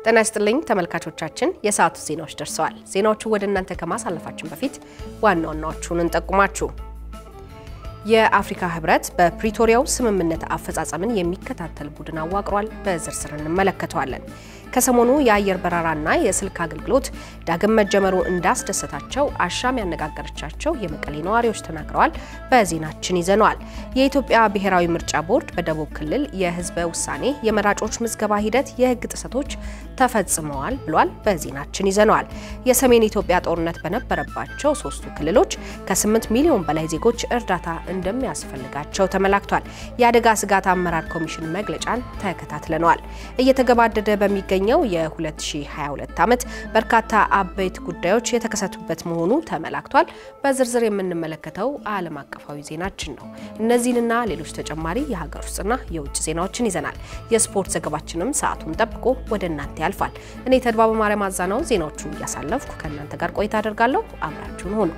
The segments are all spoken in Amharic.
ጤና ይስጥልኝ ተመልካቾቻችን፣ የሰዓቱ ዜናዎች ደርሰዋል። ዜናዎቹ ወደ እናንተ ከማሳለፋችን በፊት ዋና ዋናዎቹን እንጠቁማችሁ። የአፍሪካ ህብረት በፕሪቶሪያው ስምምነት አፈጻጸምን የሚከታተል ቡድን አዋቅሯል። በዝርዝር እንመለከተዋለን። ከሰሞኑ የአየር በረራና የስልክ አገልግሎት ዳግም መጀመሩ እንዳስደሰታቸው አሻም ያነጋገረቻቸው የመቀሌ ነዋሪዎች ተናግረዋል። በዜናችን ይዘነዋል። የኢትዮጵያ ብሔራዊ ምርጫ ቦርድ በደቡብ ክልል የህዝበ ውሳኔ የመራጮች ምዝገባ ሂደት የህግ ጥሰቶች ተፈጽመዋል ብሏል። በዜናችን ይዘነዋል። የሰሜን ኢትዮጵያ ጦርነት በነበረባቸው ሶስቱ ክልሎች ከ8 ሚሊዮን በላይ ዜጎች እርዳታ እንደሚያስፈልጋቸው ተመላክቷል። የአደጋ ስጋት አመራር ኮሚሽን መግለጫን ተከታትለነዋል። እየተገባደደ በሚገኘው የ2022 ዓመት በርካታ አበይት ጉዳዮች የተከሰቱበት መሆኑ ተመላክቷል። በዝርዝር የምንመለከተው ዓለም አቀፋዊ ዜናችን ነው። እነዚህንና ሌሎች ተጨማሪ የሀገር ውስጥና የውጭ ዜናዎችን ይዘናል። የስፖርት ዘገባችንም ሰዓቱን ጠብቆ ወደ እናንተ ያልፋል። እኔ ተድባበ ማርያም አዛናው ዜናዎቹን እያሳለፍኩ ከእናንተ ጋር ቆይታ አደርጋለሁ። አብራችሁን ሆኑ።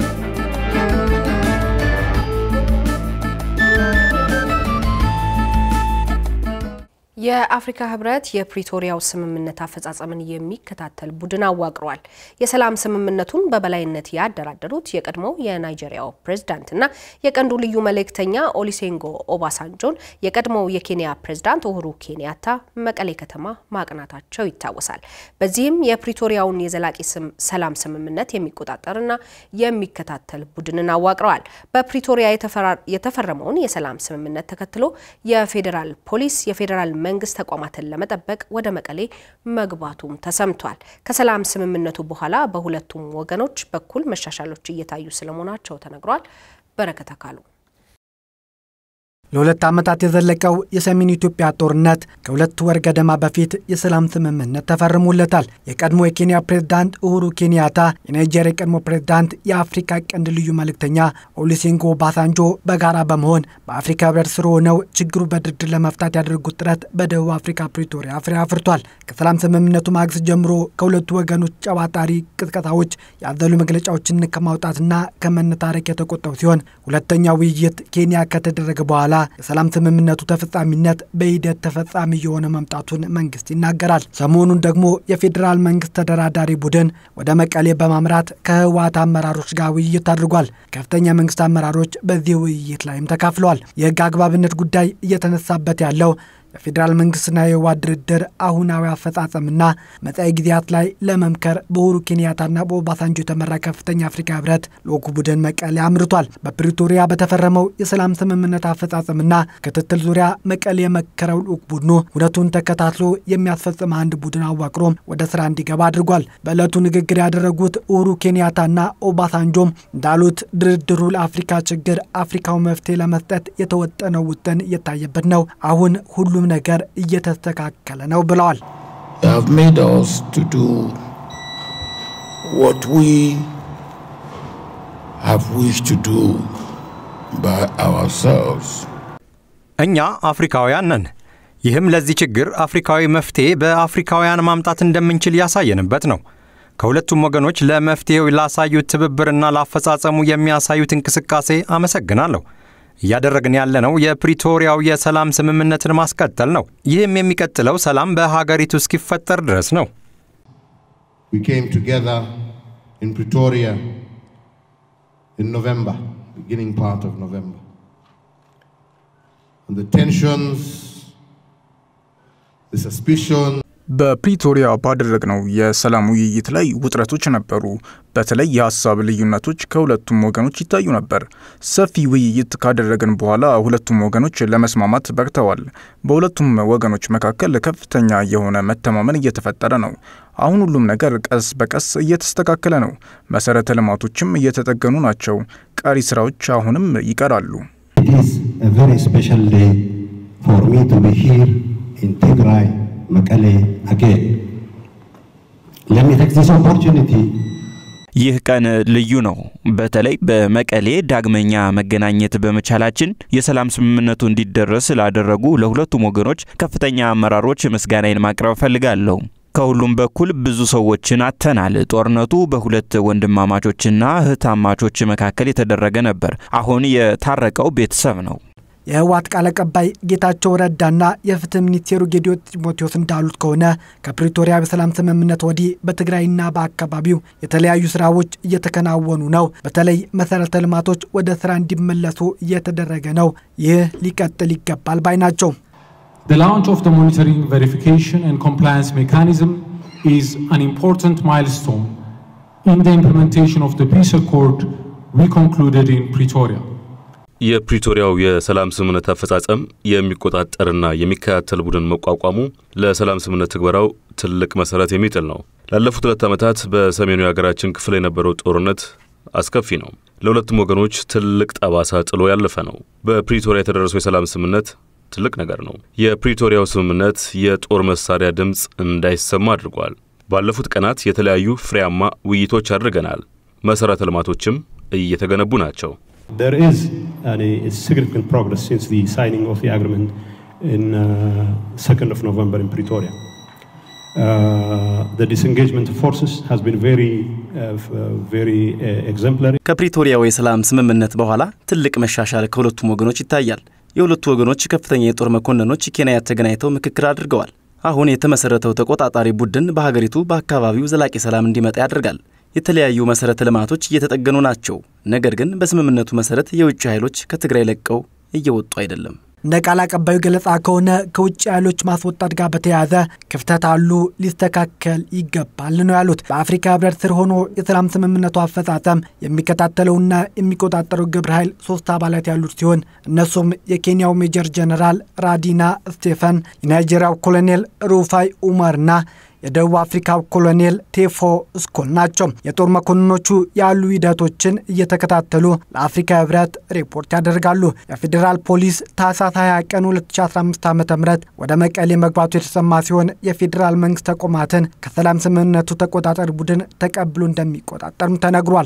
የአፍሪካ ህብረት የፕሪቶሪያው ስምምነት አፈጻጸምን የሚከታተል ቡድን አዋቅሯል። የሰላም ስምምነቱን በበላይነት ያደራደሩት የቀድሞው የናይጄሪያው ፕሬዝዳንትና የቀንዱ ልዩ መልእክተኛ ኦሊሴንጎ ኦባሳንጆን የቀድሞው የኬንያ ፕሬዝዳንት ኡሁሩ ኬንያታ መቀሌ ከተማ ማቅናታቸው ይታወሳል። በዚህም የፕሪቶሪያውን የዘላቂ ሰላም ስምምነት የሚቆጣጠርና የሚከታተል ቡድንን አዋቅረዋል። በፕሪቶሪያ የተፈረመውን የሰላም ስምምነት ተከትሎ የፌዴራል ፖሊስ የፌዴራል መንግስት ተቋማትን ለመጠበቅ ወደ መቀሌ መግባቱም ተሰምቷል። ከሰላም ስምምነቱ በኋላ በሁለቱም ወገኖች በኩል መሻሻሎች እየታዩ ስለመሆናቸው ተነግሯል። በረከት አካሉ ለሁለት ዓመታት የዘለቀው የሰሜን ኢትዮጵያ ጦርነት ከሁለት ወር ገደማ በፊት የሰላም ስምምነት ተፈርሞለታል። የቀድሞ የኬንያ ፕሬዝዳንት ኡሁሩ ኬንያታ፣ የናይጄሪያ የቀድሞ ፕሬዝዳንት የአፍሪካ ቀንድ ልዩ መልእክተኛ ኦሉሴጉን ኦባሳንጆ በጋራ በመሆን በአፍሪካ ህብረት ስር ሆነው ችግሩ በድርድር ለመፍታት ያደረጉት ጥረት በደቡብ አፍሪካ ፕሪቶሪያ ፍሬ አፍርቷል። ከሰላም ስምምነቱ ማግስት ጀምሮ ከሁለቱ ወገኖች ጨባጣሪ ቅስቀሳዎች ያዘሉ መግለጫዎችን ከማውጣትና ከመነታረክ የተቆጠቡ ሲሆን ሁለተኛው ውይይት ኬንያ ከተደረገ በኋላ የሰላም ስምምነቱ ተፈጻሚነት በሂደት ተፈጻሚ የሆነ መምጣቱን መንግስት ይናገራል። ሰሞኑን ደግሞ የፌዴራል መንግስት ተደራዳሪ ቡድን ወደ መቀሌ በማምራት ከህወሓት አመራሮች ጋር ውይይት አድርጓል። ከፍተኛ መንግስት አመራሮች በዚህ ውይይት ላይም ተካፍለዋል። የህግ አግባብነት ጉዳይ እየተነሳበት ያለው የፌዴራል መንግስትና የህወሓት ድርድር አሁናዊ አፈጻጸምና መጻኢ ጊዜያት ላይ ለመምከር በኡሁሩ ኬንያታና በኦባሳንጆ የተመራ ከፍተኛ አፍሪካ ህብረት ልዑክ ቡድን መቀሌ አምርቷል። በፕሪቶሪያ በተፈረመው የሰላም ስምምነት አፈጻጸምና ክትትል ዙሪያ መቀሌ የመከረው ልዑክ ቡድኑ እውነቱን ተከታትሎ የሚያስፈጽም አንድ ቡድን አዋቅሮም ወደ ስራ እንዲገባ አድርጓል። በዕለቱ ንግግር ያደረጉት ኡሁሩ ኬንያታና ኦባሳንጆም እንዳሉት ድርድሩ ለአፍሪካ ችግር አፍሪካው መፍትሄ ለመስጠት የተወጠነው ውጥን እየታየበት ነው። አሁን ሁሉ ሁሉም ነገር እየተስተካከለ ነው ብለዋል። እኛ አፍሪካውያን ነን። ይህም ለዚህ ችግር አፍሪካዊ መፍትሄ በአፍሪካውያን ማምጣት እንደምንችል ያሳየንበት ነው። ከሁለቱም ወገኖች ለመፍትሄው ላሳዩት ትብብርና ላፈጻጸሙ የሚያሳዩት እንቅስቃሴ አመሰግናለሁ። እያደረግን ያለነው የፕሪቶሪያው የሰላም ስምምነትን ማስቀጠል ነው። ይህም የሚቀጥለው ሰላም በሀገሪቱ እስኪፈጠር ድረስ ነው። ፕሪቶሪያ ኖቨምበር ቢጊኒንግ ፓርት ኦፍ ኖቨምበር ቴንሽንስ ሰስፒሽን በፕሪቶሪያ ባደረግነው የሰላም ውይይት ላይ ውጥረቶች ነበሩ። በተለይ የሀሳብ ልዩነቶች ከሁለቱም ወገኖች ይታዩ ነበር። ሰፊ ውይይት ካደረግን በኋላ ሁለቱም ወገኖች ለመስማማት በቅተዋል። በሁለቱም ወገኖች መካከል ከፍተኛ የሆነ መተማመን እየተፈጠረ ነው። አሁን ሁሉም ነገር ቀስ በቀስ እየተስተካከለ ነው። መሰረተ ልማቶችም እየተጠገኑ ናቸው። ቀሪ ስራዎች አሁንም ይቀራሉ። መቀሌ አጌን let me take this opportunity ይህ ቀን ልዩ ነው። በተለይ በመቀሌ ዳግመኛ መገናኘት በመቻላችን የሰላም ስምምነቱ እንዲደረስ ላደረጉ ለሁለቱም ወገኖች ከፍተኛ አመራሮች ምስጋናዬን ማቅረብ እፈልጋለሁ። ከሁሉም በኩል ብዙ ሰዎችን አጥተናል። ጦርነቱ በሁለት ወንድማማቾችና እህታማቾች መካከል የተደረገ ነበር። አሁን የታረቀው ቤተሰብ ነው። የህወሓት ቃል አቀባይ ጌታቸው ረዳና የፍትህ ሚኒስቴሩ ጌዲዮን ጢሞቴዎስ እንዳሉት ከሆነ ከፕሪቶሪያ በሰላም ስምምነት ወዲህ በትግራይና በአካባቢው የተለያዩ ስራዎች እየተከናወኑ ነው። በተለይ መሰረተ ልማቶች ወደ ስራ እንዲመለሱ እየተደረገ ነው። ይህ ሊቀጥል ይገባል ባይ ናቸው። The launch of the monitoring, verification and compliance mechanism is an important milestone in the implementation of the peace accord we concluded in Pretoria. የፕሪቶሪያው የሰላም ስምምነት አፈጻጸም የሚቆጣጠርና የሚከታተል ቡድን መቋቋሙ ለሰላም ስምምነት ትግበራው ትልቅ መሰረት የሚጥል ነው። ላለፉት ሁለት ዓመታት በሰሜኑ የሀገራችን ክፍል የነበረው ጦርነት አስከፊ ነው። ለሁለቱም ወገኖች ትልቅ ጠባሳ ጥሎ ያለፈ ነው። በፕሪቶሪያ የተደረሰው የሰላም ስምምነት ትልቅ ነገር ነው። የፕሪቶሪያው ስምምነት የጦር መሳሪያ ድምፅ እንዳይሰማ አድርጓል። ባለፉት ቀናት የተለያዩ ፍሬያማ ውይይቶች አድርገናል። መሠረተ ልማቶችም እየተገነቡ ናቸው። There is a significant progress since the signing of the agreement in uh, 2nd of November in Pretoria. Uh, the disengagement of forces has been very, uh, very uh, exemplary. ከፕሪቶሪያው የሰላም ስምምነት በኋላ ትልቅ መሻሻል ከሁለቱም ወገኖች ይታያል። የሁለቱ ወገኖች ከፍተኛ የጦር መኮንኖች ኬንያ ተገናኝተው ምክክር አድርገዋል። አሁን የተመሰረተው ተቆጣጣሪ ቡድን በሀገሪቱ በአካባቢው ዘላቂ ሰላም እንዲመጣ ያደርጋል። የተለያዩ መሰረተ ልማቶች እየተጠገኑ ናቸው። ነገር ግን በስምምነቱ መሰረት የውጭ ኃይሎች ከትግራይ ለቀው እየወጡ አይደለም። እንደ ቃል አቀባዩ ገለጻ ከሆነ ከውጭ ኃይሎች ማስወጣት ጋር በተያያዘ ክፍተት አሉ፣ ሊስተካከል ይገባል ነው ያሉት። በአፍሪካ ህብረት ስር ሆኖ የሰላም ስምምነቱ አፈጻጸም የሚከታተለውና የሚቆጣጠረው ግብረ ኃይል ሶስት አባላት ያሉት ሲሆን እነሱም የኬንያው ሜጀር ጀነራል ራዲና ስቴፈን፣ የናይጄሪያው ኮሎኔል ሩፋይ ኡመርና የደቡብ አፍሪካው ኮሎኔል ቴፎ ስኮል ናቸው። የጦር መኮንኖቹ ያሉ ሂደቶችን እየተከታተሉ ለአፍሪካ ህብረት ሪፖርት ያደርጋሉ። የፌዴራል ፖሊስ ታህሳስ 20 ቀን 2015 ዓ ም ወደ መቀሌ መግባቱ የተሰማ ሲሆን የፌዴራል መንግስት ተቋማትን ከሰላም ስምምነቱ ተቆጣጣሪ ቡድን ተቀብሎ እንደሚቆጣጠርም ተነግሯል።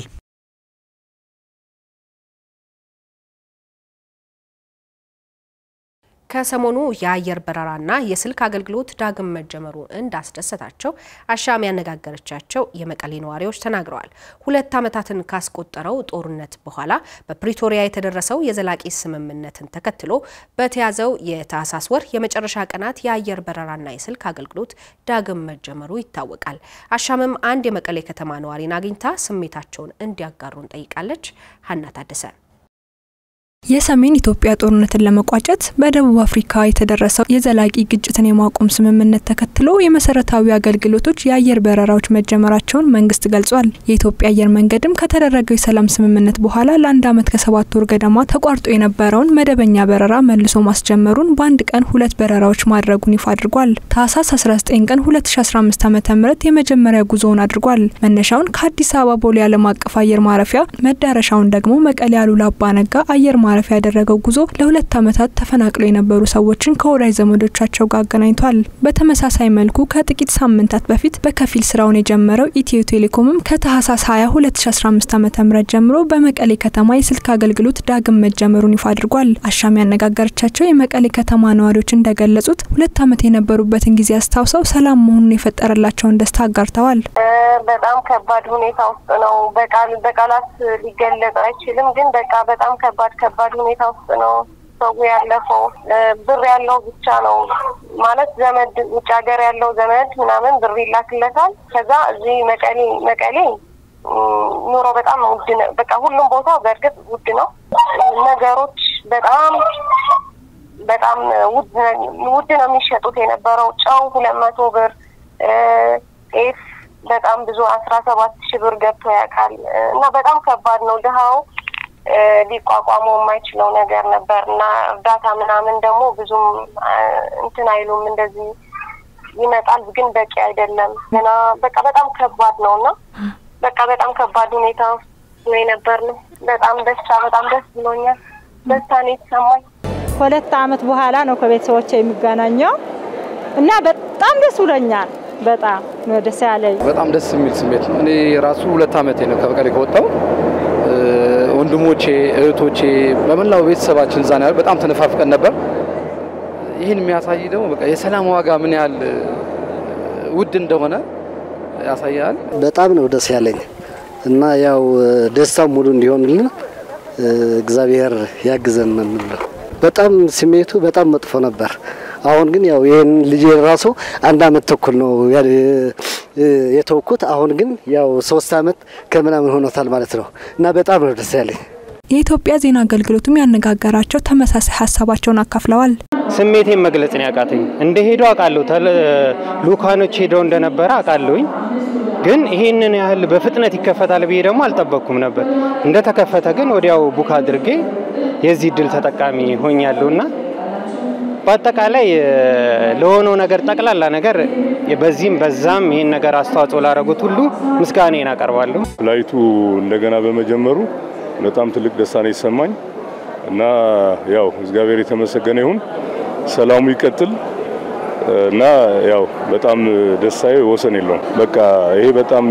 ከሰሞኑ የአየር በረራና የስልክ አገልግሎት ዳግም መጀመሩ እንዳስደሰታቸው አሻም ያነጋገረቻቸው የመቀሌ ነዋሪዎች ተናግረዋል። ሁለት ዓመታትን ካስቆጠረው ጦርነት በኋላ በፕሪቶሪያ የተደረሰው የዘላቂ ስምምነትን ተከትሎ በተያዘው የታህሳስ ወር የመጨረሻ ቀናት የአየር በረራና የስልክ አገልግሎት ዳግም መጀመሩ ይታወቃል። አሻምም አንድ የመቀሌ ከተማ ነዋሪን አግኝታ ስሜታቸውን እንዲያጋሩን ጠይቃለች። ሀና ታደሰ የሰሜን ኢትዮጵያ ጦርነትን ለመቋጨት በደቡብ አፍሪካ የተደረሰው የዘላቂ ግጭትን የማቆም ስምምነት ተከትሎ የመሰረታዊ አገልግሎቶች የአየር በረራዎች መጀመራቸውን መንግስት ገልጿል። የኢትዮጵያ አየር መንገድም ከተደረገው የሰላም ስምምነት በኋላ ለአንድ ዓመት ከሰባት ወር ገደማ ተቋርጦ የነበረውን መደበኛ በረራ መልሶ ማስጀመሩን በአንድ ቀን ሁለት በረራዎች ማድረጉን ይፋ አድርጓል። ታህሳስ 19 ቀን 2015 ዓ ም የመጀመሪያ ጉዞውን አድርጓል። መነሻውን ከአዲስ አበባ ቦሌ ዓለም አቀፍ አየር ማረፊያ መዳረሻውን ደግሞ መቀሌ አሉላ አባነጋ አየር ማረፊያ ያደረገው ጉዞ ለሁለት ዓመታት ተፈናቅለው የነበሩ ሰዎችን ከወዳጅ ዘመዶቻቸው ጋር አገናኝቷል። በተመሳሳይ መልኩ ከጥቂት ሳምንታት በፊት በከፊል ስራውን የጀመረው ኢትዮ ቴሌኮምም ከታህሳስ 20 2015 ዓ ም ጀምሮ በመቀሌ ከተማ የስልክ አገልግሎት ዳግም መጀመሩን ይፋ አድርጓል። አሻም ያነጋገረቻቸው የመቀሌ ከተማ ነዋሪዎች እንደገለጹት ሁለት ዓመት የነበሩበትን ጊዜ አስታውሰው ሰላም መሆኑን የፈጠረላቸውን ደስታ አጋርተዋል። በጣም ከባድ ሁኔታ ውስጥ ነው። በቃል በቃላት ሊገለጽ አይችልም። ግን በቃ በጣም ከባድ ከባድ ሁኔታ ውስጥ ነው ሰው ያለፈው። ብር ያለው ብቻ ነው ማለት ዘመድ ውጭ ሀገር ያለው ዘመድ ምናምን ብር ይላክለታል። ከዛ እዚህ መቀሌ መቀሌ ኑሮ በጣም ውድ ነው። በቃ ሁሉም ቦታ በእርግጥ ውድ ነው። ነገሮች በጣም በጣም ውድ ነው የሚሸጡት የነበረው ጨው ሁለት መቶ ብር ጤፍ በጣም ብዙ አስራ ሰባት ሺህ ብር ገብቶ ያውቃል እና በጣም ከባድ ነው። ድሃው ሊቋቋመው የማይችለው ነገር ነበር እና እርዳታ ምናምን ደግሞ ብዙም እንትን አይሉም። እንደዚህ ይመጣል ግን በቂ አይደለም ገና በቃ በጣም ከባድ ነው እና በቃ በጣም ከባድ ሁኔታ ነው የነበር ነው። በጣም ደስታ በጣም ደስ ብሎኛል። ደስታ ነው የተሰማኝ። ሁለት አመት በኋላ ነው ከቤተሰቦች የሚገናኘው እና በጣም ደስ ብሎኛል። በጣም ነው ደስ ያለኝ። በጣም ደስ የሚል ስሜት ነው። እኔ ራሱ ሁለት አመቴ ነው ከመቀሌ ከወጣሁ። ወንድሞቼ፣ እህቶቼ በመላው ቤተሰባችን እዛ ነው በጣም ተነፋፍቀን ነበር። ይህን የሚያሳይ ደግሞ በቃ የሰላም ዋጋ ምን ያህል ውድ እንደሆነ ያሳያል። በጣም ነው ደስ ያለኝ እና ያው ደስታው ሙሉ እንዲሆንልን እግዚአብሔር ያግዘን ነው የምንለው። በጣም ስሜቱ በጣም መጥፎ ነበር። አሁን ግን ያው ይህን ልጄ ራሱ አንድ አመት ተኩል ነው የተወኩት። አሁን ግን ያው ሶስት አመት ከምናምን ሆኖታል ማለት ነው እና በጣም ነው ደስ ያለኝ። የኢትዮጵያ ዜና አገልግሎትም ያነጋገራቸው ተመሳሳይ ሀሳባቸውን አካፍለዋል። ስሜቴን መግለጽ ነው ያቃተኝ። እንደ ሄዱ አውቃለሁ፣ ልኡካኖች ሄደው እንደነበረ አውቃለሁኝ። ግን ይሄንን ያህል በፍጥነት ይከፈታል ብዬ ደግሞ አልጠበቅኩም ነበር። እንደተከፈተ ግን ወዲያው ቡክ አድርጌ የዚህ እድል ተጠቃሚ ሆኛለሁና በአጠቃላይ ለሆነው ነገር ጠቅላላ ነገር በዚህም በዛም ይህን ነገር አስተዋጽኦ ላደረጉት ሁሉ ምስጋናዬን አቀርባለሁ። ፍላይቱ እንደገና በመጀመሩ በጣም ትልቅ ደስታ ነው የተሰማኝ እና ያው እግዚአብሔር የተመሰገነ ይሁን፣ ሰላሙ ይቀጥል እና ያው በጣም ደስታዬ ወሰን የለውም። በቃ ይሄ በጣም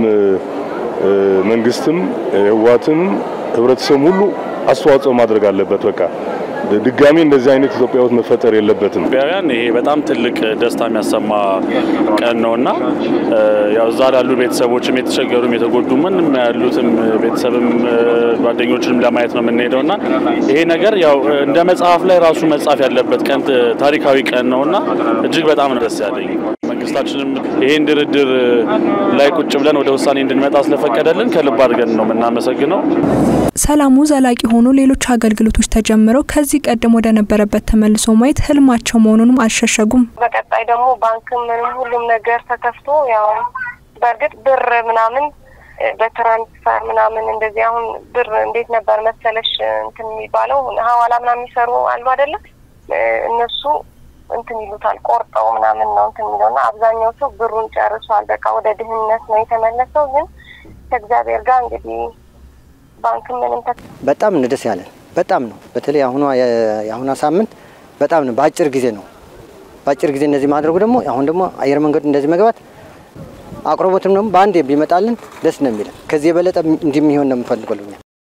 መንግስትም ህወሓትም ህብረተሰቡም ሁሉ አስተዋጽኦ ማድረግ አለበት። በቃ ድጋሚ እንደዚህ አይነት ኢትዮጵያ ውስጥ መፈጠር የለበትም። ኢትዮጵያውያን ይሄ በጣም ትልቅ ደስታ የሚያሰማ ቀን ነውና ያው እዛ ላሉ ቤተሰቦችም የተቸገሩም የተጎዱ ምንም ያሉትም ቤተሰብም ጓደኞችንም ለማየት ነው የምንሄደውና ይሄ ነገር ያው እንደ መጽሐፍ ላይ ራሱ መጻፍ ያለበት ቀን ታሪካዊ ቀን ነውና እጅግ በጣም ነው ደስ ያለኝ። መንግስታችንም ይሄን ድርድር ላይ ቁጭ ብለን ወደ ውሳኔ እንድንመጣ ስለፈቀደልን ከልብ አድርገን ነው የምናመሰግነው። ሰላሙ ዘላቂ ሆኖ ሌሎች አገልግሎቶች ተጀምረው ከዚህ ቀደም ወደ ነበረበት ተመልሶ ማየት ህልማቸው መሆኑንም አልሸሸጉም። በቀጣይ ደግሞ ባንክም ምንም ሁሉም ነገር ተከፍቶ ያው በእርግጥ ብር ምናምን በትራንስፈር ምናምን እንደዚህ አሁን ብር እንዴት ነበር መሰለሽ እንትን የሚባለው ሀዋላ ምናምን የሚሰሩ አሉ አይደለም እነሱ እንትን ይሉታል ቆርጠው ምናምን ነው እንትን የሚለው እና አብዛኛው ሰው ብሩን ጨርሷል። በቃ ወደ ድህነት ነው የተመለሰው። ግን ከእግዚአብሔር ጋር እንግዲህ ባንክ ምንም በጣም ነው ደስ ያለን። በጣም ነው በተለይ አሁኗ የአሁኗ ሳምንት በጣም ነው በአጭር ጊዜ ነው በአጭር ጊዜ እንደዚህ ማድረጉ ደግሞ አሁን ደግሞ አየር መንገዱ እንደዚህ መግባት አቅርቦትም ደግሞ በአንድ ቢመጣልን ደስ ነው የሚለን። ከዚህ የበለጠ እንደሚሆን ነው የምፈልገው።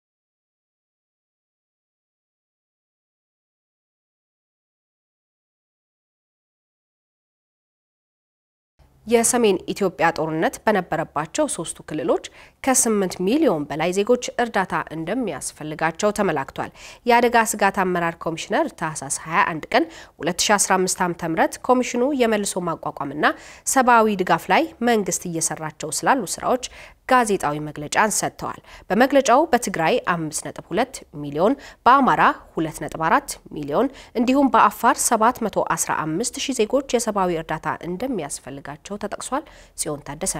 የሰሜን ኢትዮጵያ ጦርነት በነበረባቸው ሶስቱ ክልሎች ከ8 ሚሊዮን በላይ ዜጎች እርዳታ እንደሚያስፈልጋቸው ተመላክቷል። የአደጋ ስጋት አመራር ኮሚሽነር ታህሳስ 21 ቀን 2015 ዓ.ም ኮሚሽኑ የመልሶ ማቋቋምና ሰብአዊ ድጋፍ ላይ መንግስት እየሰራቸው ስላሉ ስራዎች ጋዜጣዊ መግለጫን ሰጥተዋል። በመግለጫው በትግራይ 5.2 ሚሊዮን፣ በአማራ 2.4 ሚሊዮን እንዲሁም በአፋር 715 ሺህ ዜጎች የሰብአዊ እርዳታ እንደሚያስፈልጋቸው ተጠቅሷል። ጽዮን ታደሰ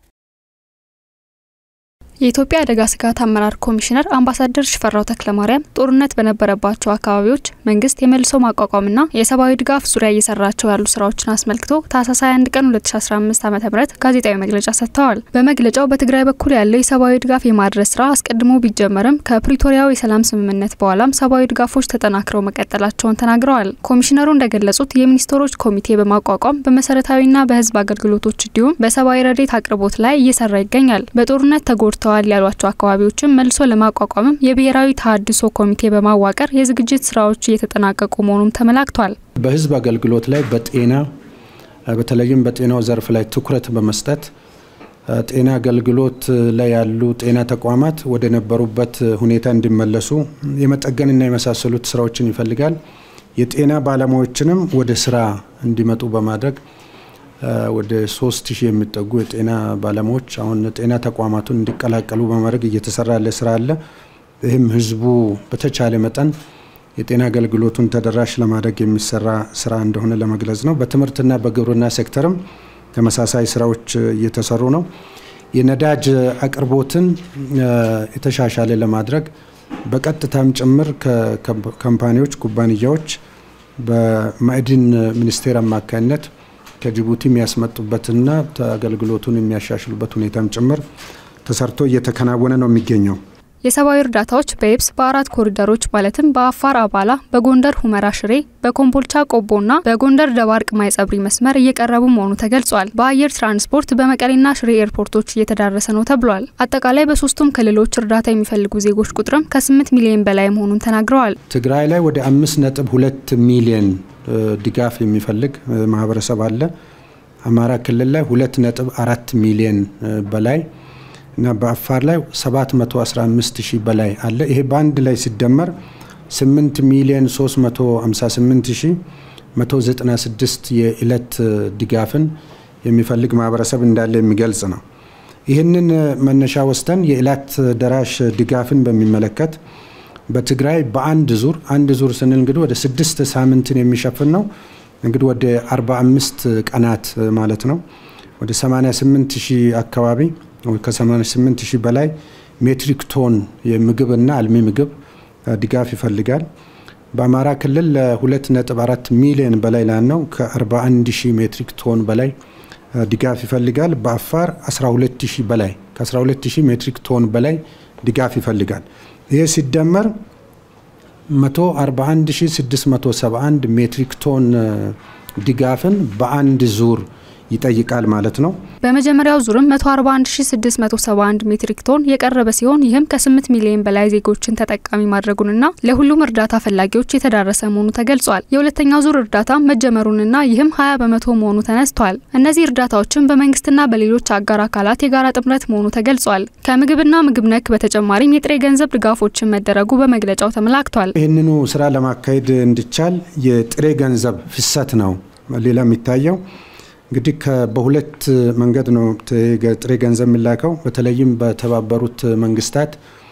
የኢትዮጵያ አደጋ ስጋት አመራር ኮሚሽነር አምባሳደር ሽፈራው ተክለማርያም ጦርነት በነበረባቸው አካባቢዎች መንግስት የመልሶ ማቋቋምና የሰብአዊ ድጋፍ ዙሪያ እየሰራቸው ያሉ ስራዎችን አስመልክቶ ታህሳስ 21 ቀን 2015 ዓ ም ጋዜጣዊ መግለጫ ሰጥተዋል። በመግለጫው በትግራይ በኩል ያለው የሰብአዊ ድጋፍ የማድረስ ስራ አስቀድሞ ቢጀመርም ከፕሪቶሪያው የሰላም ስምምነት በኋላም ሰብአዊ ድጋፎች ተጠናክረው መቀጠላቸውን ተናግረዋል። ኮሚሽነሩ እንደገለጹት የሚኒስትሮች ኮሚቴ በማቋቋም በመሰረታዊና በህዝብ አገልግሎቶች እንዲሁም በሰብአዊ ረዴት አቅርቦት ላይ እየሰራ ይገኛል። በጦርነት ተጎድተው ተገኝተዋል ያሏቸው አካባቢዎችን መልሶ ለማቋቋምም የብሔራዊ ተሃድሶ ኮሚቴ በማዋቀር የዝግጅት ስራዎች እየተጠናቀቁ መሆኑም ተመላክቷል። በህዝብ አገልግሎት ላይ በጤና በተለይም በጤናው ዘርፍ ላይ ትኩረት በመስጠት ጤና አገልግሎት ላይ ያሉ ጤና ተቋማት ወደ ነበሩበት ሁኔታ እንዲመለሱ የመጠገንና የመሳሰሉት ስራዎችን ይፈልጋል። የጤና ባለሙያዎችንም ወደ ስራ እንዲመጡ በማድረግ ወደ ሶስት ሺህ የሚጠጉ የጤና ባለሙያዎች አሁን ጤና ተቋማቱን እንዲቀላቀሉ በማድረግ እየተሰራ ያለ ስራ አለ። ይህም ህዝቡ በተቻለ መጠን የጤና አገልግሎቱን ተደራሽ ለማድረግ የሚሰራ ስራ እንደሆነ ለመግለጽ ነው። በትምህርትና በግብርና ሴክተርም ተመሳሳይ ስራዎች እየተሰሩ ነው። የነዳጅ አቅርቦትን የተሻሻለ ለማድረግ በቀጥታም ጭምር ከካምፓኒዎች ኩባንያዎች በማዕድን ሚኒስቴር አማካኝነት ከጅቡቲ የሚያስመጡበትና አገልግሎቱን የሚያሻሽሉበት ሁኔታም ጭምር ተሰርቶ እየተከናወነ ነው የሚገኘው። የሰብአዊ እርዳታዎች በየብስ በአራት ኮሪደሮች ማለትም በአፋር አባላ፣ በጎንደር ሁመራ ሽሬ፣ በኮምቦልቻ ቆቦና በጎንደር ደባርቅ ማይጸብሪ መስመር እየቀረቡ መሆኑ ተገልጿል። በአየር ትራንስፖርት በመቀሌና ሽሬ ኤርፖርቶች እየተዳረሰ ነው ተብሏል። አጠቃላይ በሶስቱም ክልሎች እርዳታ የሚፈልጉ ዜጎች ቁጥርም ከ8 ሚሊዮን በላይ መሆኑን ተናግረዋል። ትግራይ ላይ ወደ አምስት ነጥብ ሁለት ሚሊዮን ድጋፍ የሚፈልግ ማህበረሰብ አለ። አማራ ክልል ላይ ሁለት ነጥብ አራት ሚሊዮን በላይ እና በአፋር ላይ 715 ሺህ በላይ አለ። ይሄ በአንድ ላይ ሲደመር 8 ሚሊዮን 358 ሺህ 196 የዕለት ድጋፍን የሚፈልግ ማህበረሰብ እንዳለ የሚገልጽ ነው። ይህንን መነሻ ወስደን የዕለት ደራሽ ድጋፍን በሚመለከት በትግራይ በአንድ ዙር አንድ ዙር ስንል እንግዲህ ወደ ስድስት ሳምንትን የሚሸፍን ነው። እንግዲህ ወደ 45 ቀናት ማለት ነው። ወደ 88 ሺህ አካባቢ ከ88 ሺህ በላይ ሜትሪክ ቶን የምግብና አልሚ ምግብ ድጋፍ ይፈልጋል። በአማራ ክልል ለ2.4 ሚሊዮን በላይ ላነው ከ41 ሺህ ሜትሪክ ቶን በላይ ድጋፍ ይፈልጋል። በአፋር 12 ሺህ በላይ ከ12 ሺህ ሜትሪክ ቶን በላይ ድጋፍ ይፈልጋል። ይህ ሲደመር 141671 ሜትሪክ ቶን ድጋፍን በአንድ ዙር ይጠይቃል ማለት ነው። በመጀመሪያው ዙርም 141671 ሜትሪክ ቶን የቀረበ ሲሆን ይህም ከ8 ሚሊዮን በላይ ዜጎችን ተጠቃሚ ማድረጉንና ለሁሉም እርዳታ ፈላጊዎች የተዳረሰ መሆኑ ተገልጿል። የሁለተኛው ዙር እርዳታ መጀመሩንና ይህም 20 በመቶ መሆኑ ተነስቷል። እነዚህ እርዳታዎችም በመንግስትና በሌሎች አጋር አካላት የጋራ ጥምረት መሆኑ ተገልጿል። ከምግብና ምግብ ነክ በተጨማሪም የጥሬ ገንዘብ ድጋፎችን መደረጉ በመግለጫው ተመላክቷል። ይህንኑ ስራ ለማካሄድ እንዲቻል የጥሬ ገንዘብ ፍሰት ነው ሌላ የሚታየው እንግዲህ በሁለት መንገድ ነው ጥሬ ገንዘብ የሚላከው። በተለይም በተባበሩት መንግስታት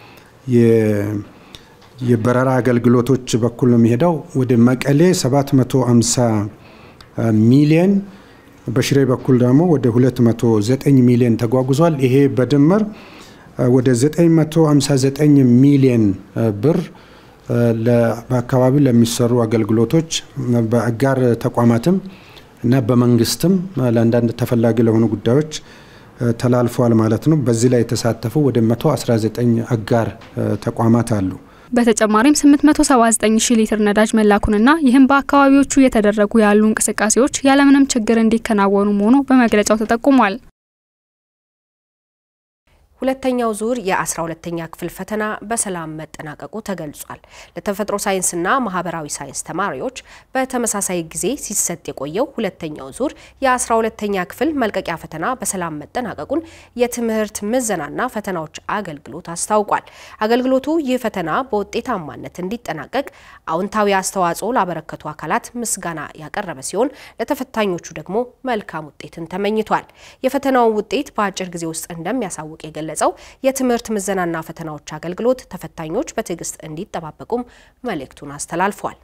የበረራ አገልግሎቶች በኩል ነው የሚሄደው። ወደ መቀሌ 750 ሚሊየን፣ በሽሬ በኩል ደግሞ ወደ 209 ሚሊየን ተጓጉዟል። ይሄ በድምር ወደ 959 ሚሊየን ብር በአካባቢው ለሚሰሩ አገልግሎቶች በአጋር ተቋማትም እና በመንግስትም ለአንዳንድ ተፈላጊ ለሆኑ ጉዳዮች ተላልፈዋል ማለት ነው። በዚህ ላይ የተሳተፉ ወደ 119 አጋር ተቋማት አሉ። በተጨማሪም 879 ሺህ ሊትር ነዳጅ መላኩንና ይህም በአካባቢዎቹ እየተደረጉ ያሉ እንቅስቃሴዎች ያለምንም ችግር እንዲከናወኑ መሆኑ በመግለጫው ተጠቁሟል። ሁለተኛው ዙር የ12ተኛ ክፍል ፈተና በሰላም መጠናቀቁ ተገልጿል። ለተፈጥሮ ሳይንስና ማህበራዊ ሳይንስ ተማሪዎች በተመሳሳይ ጊዜ ሲሰጥ የቆየው ሁለተኛው ዙር የ12ተኛ ክፍል መልቀቂያ ፈተና በሰላም መጠናቀቁን የትምህርት ምዘናና ፈተናዎች አገልግሎት አስታውቋል። አገልግሎቱ ይህ ፈተና በውጤታማነት እንዲጠናቀቅ አዎንታዊ አስተዋጽኦ ላበረከቱ አካላት ምስጋና ያቀረበ ሲሆን ለተፈታኞቹ ደግሞ መልካም ውጤትን ተመኝቷል። የፈተናውን ውጤት በአጭር ጊዜ ውስጥ እንደሚያሳውቅ የገለጸው የትምህርት ምዘናና ፈተናዎች አገልግሎት ተፈታኞች በትዕግስት እንዲጠባበቁም መልእክቱን አስተላልፏል።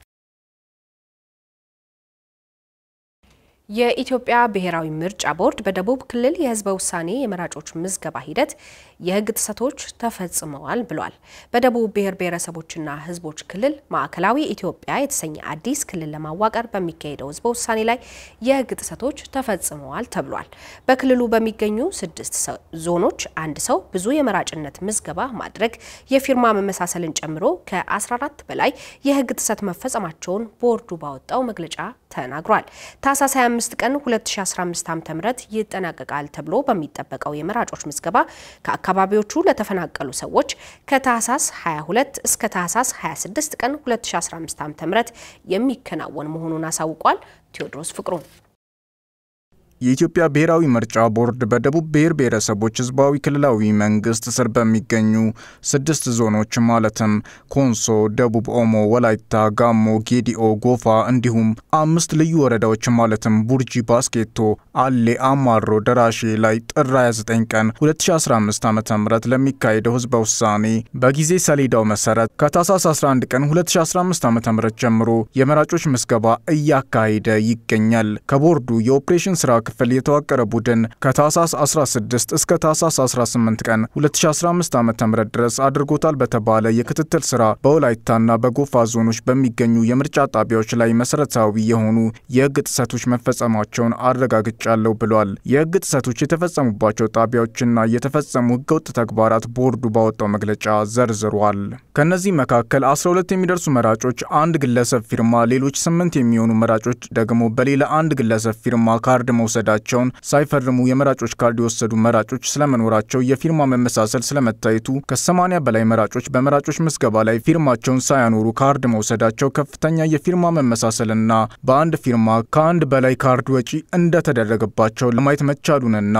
የኢትዮጵያ ብሔራዊ ምርጫ ቦርድ በደቡብ ክልል የሕዝበ ውሳኔ የመራጮች ምዝገባ ሂደት የሕግ ጥሰቶች ተፈጽመዋል ብሏል። በደቡብ ብሔር ብሔረሰቦችና ሕዝቦች ክልል ማዕከላዊ ኢትዮጵያ የተሰኘ አዲስ ክልል ለማዋቀር በሚካሄደው ሕዝበ ውሳኔ ላይ የሕግ ጥሰቶች ተፈጽመዋል ተብሏል። በክልሉ በሚገኙ ስድስት ዞኖች አንድ ሰው ብዙ የመራጭነት ምዝገባ ማድረግ፣ የፊርማ መመሳሰልን ጨምሮ ከ14 በላይ የሕግ ጥሰት መፈጸማቸውን ቦርዱ ባወጣው መግለጫ ተናግሯል። ታህሳስ 25 ቀን 2015 ዓ.ም ይጠናቀቃል ተብሎ በሚጠበቀው የመራጮች ምዝገባ ከአካባቢዎቹ ለተፈናቀሉ ሰዎች ከታህሳስ 22 እስከ ታህሳስ 26 ቀን 2015 ዓ.ም የሚከናወን መሆኑን አሳውቋል። ቴዎድሮስ ፍቅሩ የኢትዮጵያ ብሔራዊ ምርጫ ቦርድ በደቡብ ብሔር ብሔረሰቦች ህዝባዊ ክልላዊ መንግስት ስር በሚገኙ ስድስት ዞኖች ማለትም ኮንሶ፣ ደቡብ ኦሞ፣ ወላይታ፣ ጋሞ፣ ጌዲኦ፣ ጎፋ እንዲሁም አምስት ልዩ ወረዳዎች ማለትም ቡርጂ፣ ባስኬቶ፣ አሌ፣ አማሮ፣ ደራሼ ላይ ጥር 29 ቀን 2015 ዓ ም ለሚካሄደው ህዝበ ውሳኔ በጊዜ ሰሌዳው መሰረት ከታህሳስ 11 ቀን 2015 ዓ ም ጀምሮ የመራጮች ምዝገባ እያካሄደ ይገኛል። ከቦርዱ የኦፕሬሽን ስራ ክፍል የተዋቀረ ቡድን ከታህሳስ 16 እስከ ታህሳስ 18 ቀን 2015 ዓ.ም ድረስ አድርጎታል በተባለ የክትትል ስራ በወላይታና በጎፋ ዞኖች በሚገኙ የምርጫ ጣቢያዎች ላይ መሰረታዊ የሆኑ የህግ ጥሰቶች መፈጸማቸውን አረጋግጫለሁ ብሏል። የህግ ጥሰቶች የተፈጸሙባቸው ጣቢያዎችና የተፈጸሙ ህገወጥ ተግባራት ቦርዱ ባወጣው መግለጫ ዘርዝሯል። ከእነዚህ መካከል 12 የሚደርሱ መራጮች አንድ ግለሰብ ፊርማ፣ ሌሎች ስምንት የሚሆኑ መራጮች ደግሞ በሌላ አንድ ግለሰብ ፊርማ ካርድ መውሰድ መወሰዳቸውን፣ ሳይፈርሙ የመራጮች ካርድ የወሰዱ መራጮች ስለመኖራቸው፣ የፊርማ መመሳሰል ስለመታየቱ፣ ከ80 በላይ መራጮች በመራጮች ምዝገባ ላይ ፊርማቸውን ሳያኖሩ ካርድ መውሰዳቸው፣ ከፍተኛ የፊርማ መመሳሰልና በአንድ ፊርማ ከአንድ በላይ ካርድ ወጪ እንደተደረገባቸው ለማየት መቻሉንና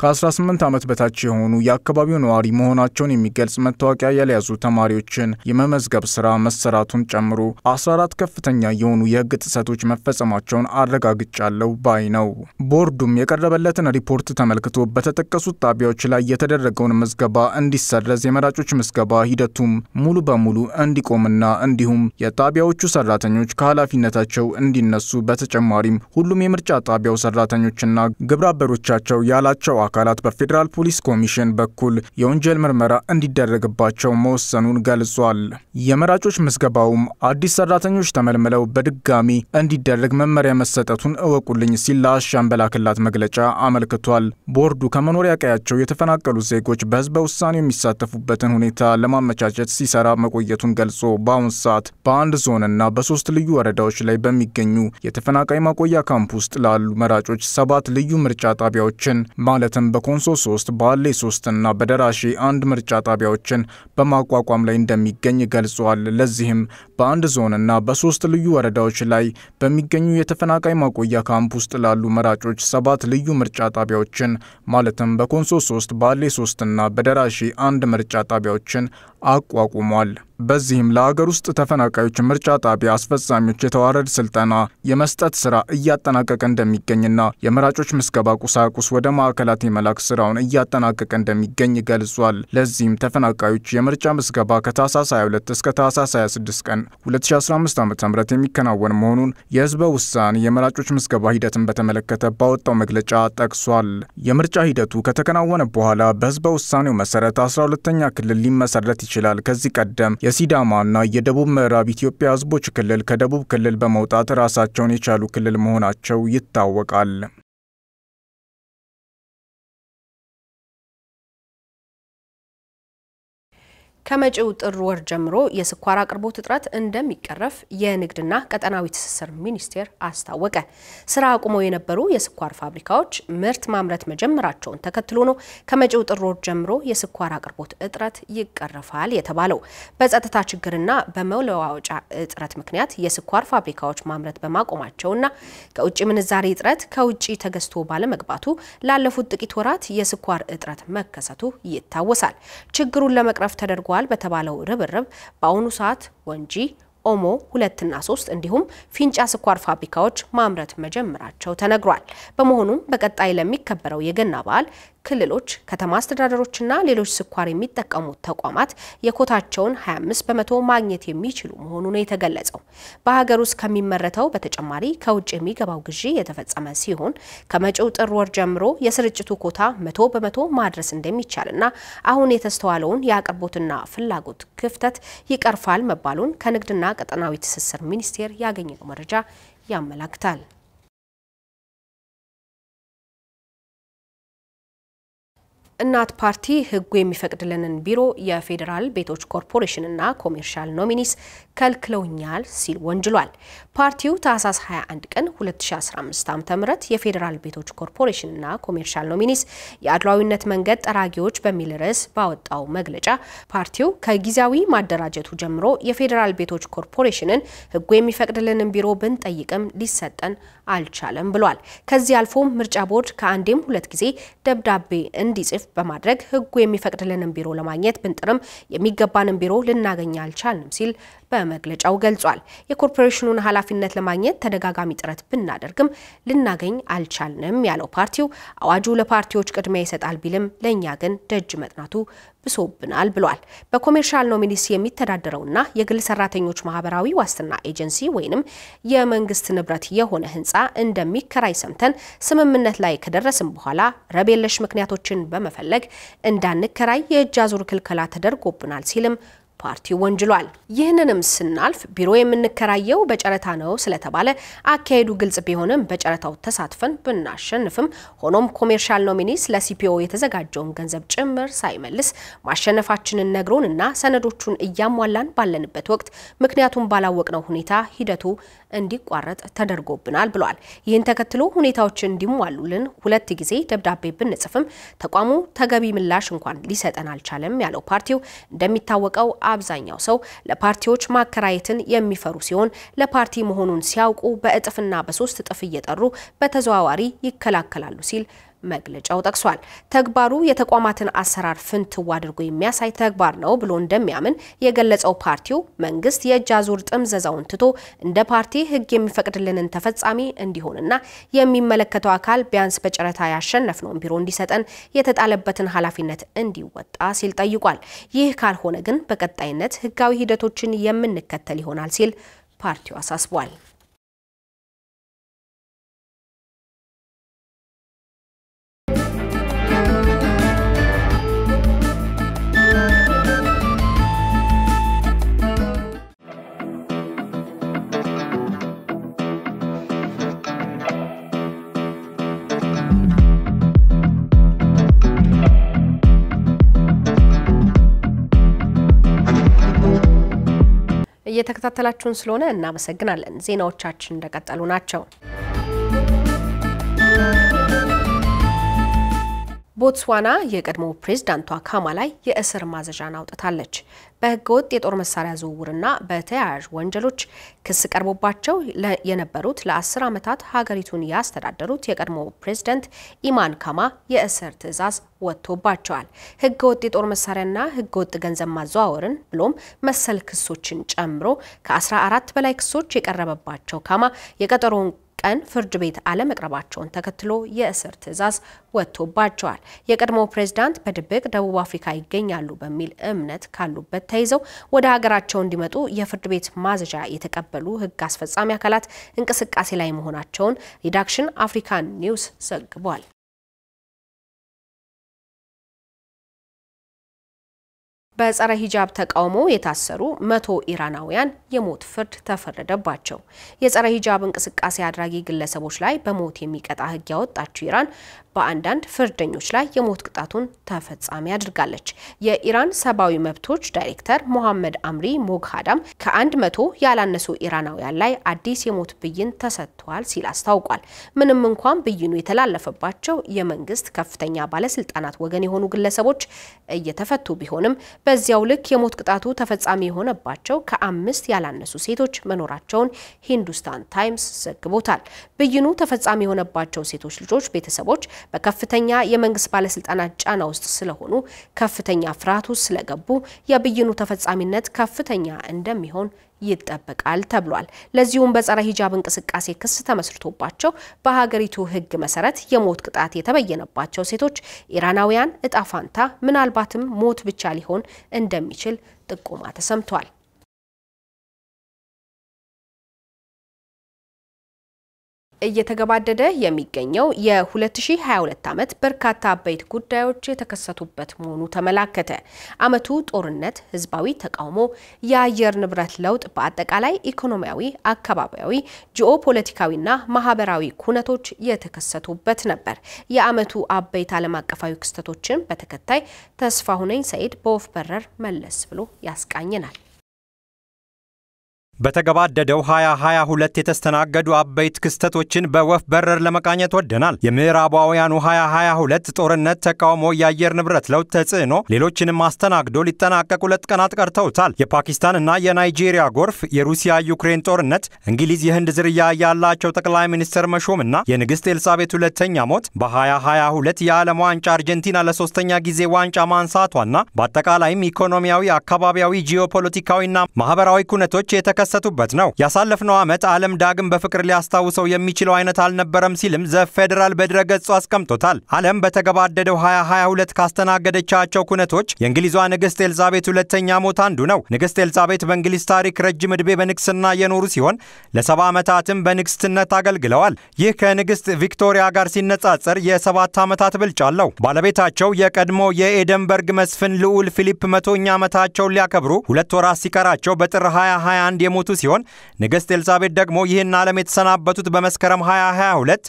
ከ18 ዓመት በታች የሆኑ የአካባቢው ነዋሪ መሆናቸውን የሚገልጽ መታወቂያ ያልያዙ ተማሪዎችን የመመዝገብ ስራ መሰራቱን ጨምሮ 14 ከፍተኛ የሆኑ የህግ ጥሰቶች መፈጸማቸውን አረጋግጫለሁ ባይ ነው። ቦርዱም የቀረበለትን ሪፖርት ተመልክቶ በተጠቀሱት ጣቢያዎች ላይ የተደረገውን ምዝገባ እንዲሰረዝ፣ የመራጮች ምዝገባ ሂደቱም ሙሉ በሙሉ እንዲቆምና እንዲሁም የጣቢያዎቹ ሰራተኞች ከኃላፊነታቸው እንዲነሱ በተጨማሪም ሁሉም የምርጫ ጣቢያው ሰራተኞችና ግብረ አበሮቻቸው ያላቸው አካላት በፌዴራል ፖሊስ ኮሚሽን በኩል የወንጀል ምርመራ እንዲደረግባቸው መወሰኑን ገልጿል። የመራጮች ምዝገባውም አዲስ ሰራተኞች ተመልምለው በድጋሚ እንዲደረግ መመሪያ መሰጠቱን እወቁልኝ ሲል ለአሻም በላክላት መግለጫ አመልክቷል። ቦርዱ ከመኖሪያ ቀያቸው የተፈናቀሉ ዜጎች በህዝበ ውሳኔ የሚሳተፉበትን ሁኔታ ለማመቻቸት ሲሰራ መቆየቱን ገልጾ በአሁኑ ሰዓት በአንድ ዞንና በሶስት ልዩ ወረዳዎች ላይ በሚገኙ የተፈናቃይ ማቆያ ካምፕ ውስጥ ላሉ መራጮች ሰባት ልዩ ምርጫ ጣቢያዎችን ማለትም በኮንሶ ሶስት ባሌ ሶስት እና በደራሼ አንድ ምርጫ ጣቢያዎችን በማቋቋም ላይ እንደሚገኝ ገልጿል። ለዚህም በአንድ ዞንና በሶስት ልዩ ወረዳዎች ላይ በሚገኙ የተፈናቃይ ማቆያ ካምፕ ውስጥ ላሉ መራጮች ሰባት ልዩ ምርጫ ጣቢያዎችን ማለትም በኮንሶ ሶስት ባሌ ሶስትና በደራሼ አንድ ምርጫ ጣቢያዎችን አቋቁሟል። በዚህም ለሀገር ውስጥ ተፈናቃዮች ምርጫ ጣቢያ አስፈጻሚዎች የተዋረድ ስልጠና የመስጠት ስራ እያጠናቀቀ እንደሚገኝና የመራጮች ምዝገባ ቁሳቁስ ወደ ማዕከላት የመላክ ስራውን እያጠናቀቀ እንደሚገኝ ገልጿል። ለዚህም ተፈናቃዮች የምርጫ ምዝገባ ከታህሳስ 22 እስከ ታህሳስ 26 ቀን 2015 ዓ ም የሚከናወን መሆኑን የህዝበ ውሳኔ የመራጮች ምዝገባ ሂደትን በተመለከተ ባወጣው መግለጫ ጠቅሷል። የምርጫ ሂደቱ ከተከናወነ በኋላ በህዝበ ውሳኔው መሰረት 12ተኛ ክልል ሊመሰረት ይችላል። ከዚህ ቀደም የሲዳማና የደቡብ ምዕራብ ኢትዮጵያ ህዝቦች ክልል ከደቡብ ክልል በመውጣት ራሳቸውን የቻሉ ክልል መሆናቸው ይታወቃል። ከመጪው ጥር ወር ጀምሮ የስኳር አቅርቦት እጥረት እንደሚቀረፍ የንግድና ቀጠናዊ ትስስር ሚኒስቴር አስታወቀ። ስራ አቁመው የነበሩ የስኳር ፋብሪካዎች ምርት ማምረት መጀመራቸውን ተከትሎ ነው ከመጪው ጥር ወር ጀምሮ የስኳር አቅርቦት እጥረት ይቀረፋል የተባለው። በጸጥታ ችግርና በመለዋወጫ እጥረት ምክንያት የስኳር ፋብሪካዎች ማምረት በማቆማቸውና ከውጭ ምንዛሬ እጥረት ከውጭ ተገዝቶ ባለመግባቱ ላለፉት ጥቂት ወራት የስኳር እጥረት መከሰቱ ይታወሳል። ችግሩን ለመቅረፍ ተደርጓል በተባለው ርብርብ በአሁኑ ሰዓት ወንጂ ኦሞ ሁለትና ሶስት እንዲሁም ፊንጫ ስኳር ፋብሪካዎች ማምረት መጀመራቸው ተነግሯል። በመሆኑም በቀጣይ ለሚከበረው የገና በዓል ክልሎች፣ ከተማ አስተዳደሮችና ሌሎች ስኳር የሚጠቀሙ ተቋማት የኮታቸውን 25 በመቶ ማግኘት የሚችሉ መሆኑ ነው የተገለጸው። በሀገር ውስጥ ከሚመረተው በተጨማሪ ከውጭ የሚገባው ግዢ የተፈጸመ ሲሆን ከመጪው ጥር ወር ጀምሮ የስርጭቱ ኮታ መቶ በመቶ ማድረስ እንደሚቻልና አሁን የተስተዋለውን የአቅርቦትና ፍላጎት ክፍተት ይቀርፋል መባሉን ከንግድና ቀጠናዊ ትስስር ሚኒስቴር ያገኘነው መረጃ ያመላክታል። እናት ፓርቲ ሕጉ የሚፈቅድልንን ቢሮ የፌዴራል ቤቶች ኮርፖሬሽንና ኮሜርሻል ኖሚኒስ ከልክለውኛል ሲል ወንጅሏል። ፓርቲው ታህሳስ 21 ቀን 2015 ዓ.ም የፌዴራል ቤቶች ኮርፖሬሽንና ኮሜርሻል ኖሚኒስ የአድሏዊነት መንገድ ጠራጊዎች በሚል ርዕስ ባወጣው መግለጫ ፓርቲው ከጊዜያዊ ማደራጀቱ ጀምሮ የፌዴራል ቤቶች ኮርፖሬሽንን ሕጉ የሚፈቅድልንን ቢሮ ብንጠይቅም ሊሰጠን አልቻለም ብሏል። ከዚህ አልፎም ምርጫ ቦርድ ከአንዴም ሁለት ጊዜ ደብዳቤ እንዲጽፍ በማድረግ ሕጉ የሚፈቅድልንን ቢሮ ለማግኘት ብንጥርም የሚገባንን ቢሮ ልናገኝ አልቻልንም ሲል በመግለጫው ገልጿል። የኮርፖሬሽኑን ኃላፊነት ለማግኘት ተደጋጋሚ ጥረት ብናደርግም ልናገኝ አልቻልንም ያለው ፓርቲው አዋጁ ለፓርቲዎች ቅድሚያ ይሰጣል ቢልም ለእኛ ግን ደጅ መጥናቱ ብሶብናል ብሏል። በኮሜርሻል ኖሚኒስ የሚተዳደረውና የግል ሰራተኞች ማህበራዊ ዋስትና ኤጀንሲ ወይንም የመንግስት ንብረት የሆነ ህንፃ እንደሚከራይ ሰምተን ስምምነት ላይ ከደረስም በኋላ ረብ የለሽ ምክንያቶችን በመፈለግ እንዳንከራይ የእጅ አዙር ክልከላ ተደርጎብናል ሲልም ፓርቲው ወንጅሏል። ይህንንም ስናልፍ ቢሮ የምንከራየው በጨረታ ነው ስለተባለ አካሄዱ ግልጽ ቢሆንም በጨረታው ተሳትፈን ብናሸንፍም ሆኖም ኮሜርሻል ኖሚኒስ ለሲፒኦ የተዘጋጀውን ገንዘብ ጭምር ሳይመልስ ማሸነፋችንን ነግሮን እና ሰነዶቹን እያሟላን ባለንበት ወቅት ምክንያቱም ባላወቅነው ሁኔታ ሂደቱ እንዲቋረጥ ተደርጎብናል ብሏል። ይህን ተከትሎ ሁኔታዎች እንዲሟሉልን ሁለት ጊዜ ደብዳቤ ብንጽፍም ተቋሙ ተገቢ ምላሽ እንኳን ሊሰጠን አልቻለም ያለው ፓርቲው እንደሚታወቀው አብዛኛው ሰው ለፓርቲዎች ማከራየትን የሚፈሩ ሲሆን ለፓርቲ መሆኑን ሲያውቁ በእጥፍና በሶስት እጥፍ እየጠሩ በተዘዋዋሪ ይከላከላሉ ሲል መግለጫው ጠቅሷል። ተግባሩ የተቋማትን አሰራር ፍንትው አድርጎ የሚያሳይ ተግባር ነው ብሎ እንደሚያምን የገለጸው ፓርቲው መንግስት የእጅ አዙር ጥምዘዛውን ትቶ እንደ ፓርቲ ሕግ የሚፈቅድልንን ተፈጻሚ እንዲሆንና የሚመለከተው አካል ቢያንስ በጨረታ ያሸነፍነውን ቢሮ እንዲሰጠን የተጣለበትን ኃላፊነት እንዲወጣ ሲል ጠይቋል። ይህ ካልሆነ ግን በቀጣይነት ሕጋዊ ሂደቶችን የምንከተል ይሆናል ሲል ፓርቲው አሳስቧል። እየተከታተላችሁን ስለሆነ እናመሰግናለን። ዜናዎቻችን እንደቀጠሉ ናቸው። ቦትስዋና የቀድሞ ፕሬዝዳንቷ ካማ ላይ የእስር ማዘዣን አውጥታለች። በህገወጥ የጦር መሳሪያ ዝውውርና በተያያዥ ወንጀሎች ክስ ቀርቦባቸው የነበሩት ለአስር ዓመታት ሀገሪቱን ያስተዳደሩት የቀድሞ ፕሬዝዳንት ኢማን ካማ የእስር ትዕዛዝ ወጥቶባቸዋል። ህገወጥ የጦር መሳሪያና ህገወጥ ገንዘብ ማዘዋወርን ብሎም መሰል ክሶችን ጨምሮ ከ14 በላይ ክሶች የቀረበባቸው ካማ የቀጠሮውን ቀን ፍርድ ቤት አለመቅረባቸውን ተከትሎ የእስር ትዕዛዝ ወጥቶባቸዋል። የቀድሞው ፕሬዝዳንት በድብቅ ደቡብ አፍሪካ ይገኛሉ በሚል እምነት ካሉበት ተይዘው ወደ ሀገራቸው እንዲመጡ የፍርድ ቤት ማዘዣ የተቀበሉ ህግ አስፈጻሚ አካላት እንቅስቃሴ ላይ መሆናቸውን ሪዳክሽን አፍሪካን ኒውስ ዘግቧል። በጸረ ሂጃብ ተቃውሞ የታሰሩ መቶ ኢራናውያን የሞት ፍርድ ተፈረደባቸው። የጸረ ሂጃብ እንቅስቃሴ አድራጊ ግለሰቦች ላይ በሞት የሚቀጣ ህግ ያወጣችው ኢራን በአንዳንድ ፍርደኞች ላይ የሞት ቅጣቱን ተፈጻሚ አድርጋለች። የኢራን ሰብአዊ መብቶች ዳይሬክተር ሞሐመድ አምሪ ሞግሃዳም ከአንድ መቶ ያላነሱ ኢራናውያን ላይ አዲስ የሞት ብይን ተሰጥቷል ሲል አስታውቋል። ምንም እንኳን ብይኑ የተላለፈባቸው የመንግስት ከፍተኛ ባለስልጣናት ወገን የሆኑ ግለሰቦች እየተፈቱ ቢሆንም በዚያው ልክ የሞት ቅጣቱ ተፈጻሚ የሆነባቸው ከአምስት ያላነሱ ሴቶች መኖራቸውን ሂንዱስታን ታይምስ ዘግቦታል። ብይኑ ተፈጻሚ የሆነባቸው ሴቶች ልጆች ቤተሰቦች በከፍተኛ የመንግስት ባለስልጣናት ጫና ውስጥ ስለሆኑ ከፍተኛ ፍርሃት ውስጥ ስለገቡ የብይኑ ተፈጻሚነት ከፍተኛ እንደሚሆን ይጠበቃል ተብሏል። ለዚሁም በጸረ ሂጃብ እንቅስቃሴ ክስ ተመስርቶባቸው በሀገሪቱ ሕግ መሰረት የሞት ቅጣት የተበየነባቸው ሴቶች ኢራናውያን እጣ ፋንታ ምናልባትም ሞት ብቻ ሊሆን እንደሚችል ጥቆማ ተሰምቷል። እየተገባደደ የሚገኘው የ2022 ዓመት በርካታ አበይት ጉዳዮች የተከሰቱበት መሆኑ ተመላከተ። ዓመቱ ጦርነት፣ ህዝባዊ ተቃውሞ፣ የአየር ንብረት ለውጥ፣ በአጠቃላይ ኢኮኖሚያዊ፣ አካባቢያዊ፣ ጂኦፖለቲካዊና ማህበራዊ ኩነቶች የተከሰቱበት ነበር። የዓመቱ አበይት ዓለም አቀፋዊ ክስተቶችን በተከታይ ተስፋሁነኝ ሰይድ በወፍ በረር መለስ ብሎ ያስቃኘናል። በተገባደደው 2022 የተስተናገዱ አበይት ክስተቶችን በወፍ በረር ለመቃኘት ወደናል። የምዕራባውያኑ 2022 ጦርነት፣ ተቃውሞ፣ የአየር ንብረት ለውጥ ተጽዕኖ ሌሎችንም አስተናግዶ ሊጠናቀቅ ሁለት ቀናት ቀርተውታል። የፓኪስታንና የናይጄሪያ ጎርፍ፣ የሩሲያ ዩክሬን ጦርነት፣ እንግሊዝ የህንድ ዝርያ ያላቸው ጠቅላይ ሚኒስትር መሾምና የንግሥት ኤልሳቤት ሁለተኛ ሞት፣ በ2022 የዓለም ዋንጫ አርጀንቲና ለሶስተኛ ጊዜ ዋንጫ ማንሳቷና በአጠቃላይም ኢኮኖሚያዊ፣ አካባቢያዊ፣ ጂኦፖለቲካዊና ማህበራዊ ኩነቶች የተከሰ የተከሰቱበት ነው። ያሳለፍነው ዓመት ዓለም ዳግም በፍቅር ሊያስታውሰው የሚችለው አይነት አልነበረም ሲልም ዘ ፌዴራል በድረገጹ አስቀምጦታል። ዓለም በተገባደደው 2022 ካስተናገደቻቸው ኩነቶች የእንግሊዟ ንግሥት ኤልዛቤት ሁለተኛ ሞት አንዱ ነው። ንግሥት ኤልዛቤት በእንግሊዝ ታሪክ ረጅም ዕድሜ በንግስና የኖሩ ሲሆን ለሰባ ዓመታትም በንግስትነት አገልግለዋል። ይህ ከንግሥት ቪክቶሪያ ጋር ሲነጻጸር የሰባት ዓመታት ብልጫ አለው። ባለቤታቸው የቀድሞ የኤደንበርግ መስፍን ልዑል ፊሊፕ መቶኛ ዓመታቸውን ሊያከብሩ ሁለት ወራት ሲቀራቸው በጥር 2021 የሞቱ ሲሆን ንግሥት ኤልዛቤት ደግሞ ይህን ዓለም የተሰናበቱት በመስከረም 2022